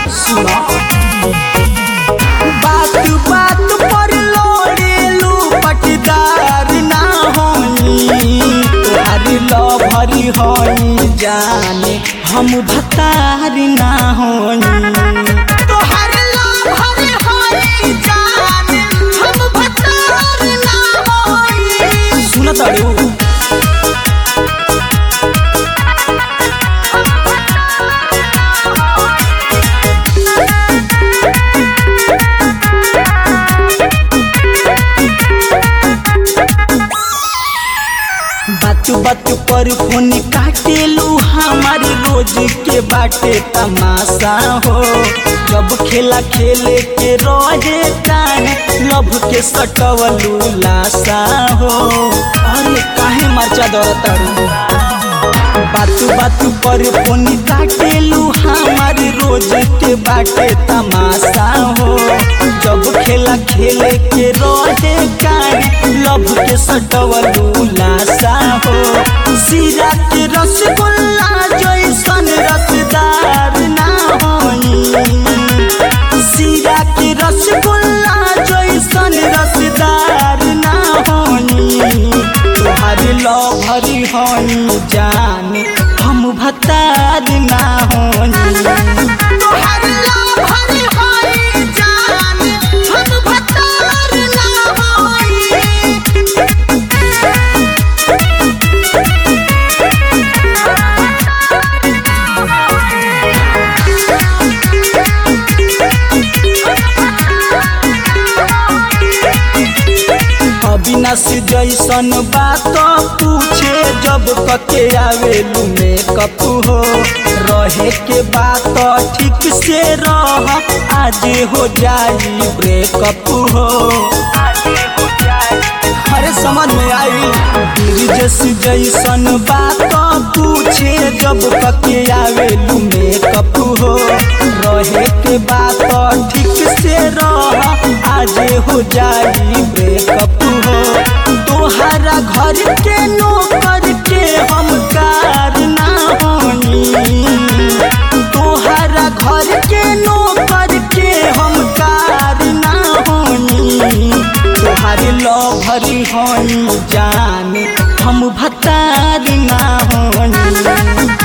सुना बात बात पर लोड़ेलू पटदार ना होई तोहार लभरी होई जाने हम भतार ना होई तोहार लभरी होई जाने हम भतार ना होई सुन तारू बातू बातू पर फोन काटेलू हमारे रोज के बाटे तमाशा हो जब खेला खेले के रहे टाइम लभ के सटवलू लाशा हो अरे काहे मर्चा दौड़तारू बातू बातू पर फोन काटेलू हमारी रोज के बाटे तमाशा हो जब खेला खेले के रोजे कान लभ के सटवलू लाशा हो सीरा के रसगुल्ला जैसन रसदार ना होई सीरा के रसगुल्ला जैसन रसदार ना होई तोहार लभरी होई जाने हम भतार ना होई तोहार लभरी होई जाने हम भतार ना होई अविनाश जैसन बात पूछे जब कके आवेलू मेकअप हो रहे के बात ठीक से रह आज हो जाई ब्रेकअप हो अरे समझ में आई ब्रिजेश जैसन बात पूछे जब कके आवेलू मेकअप हो रहे के बात ठीक से रह आज हो जाई ब्रेकअप हो तोहरा घर के नौकर के हम कार ना होई तोहरा घर के नौकर के हम कार ना होई तोहारे लभरी होई जाने हम भतार ना होई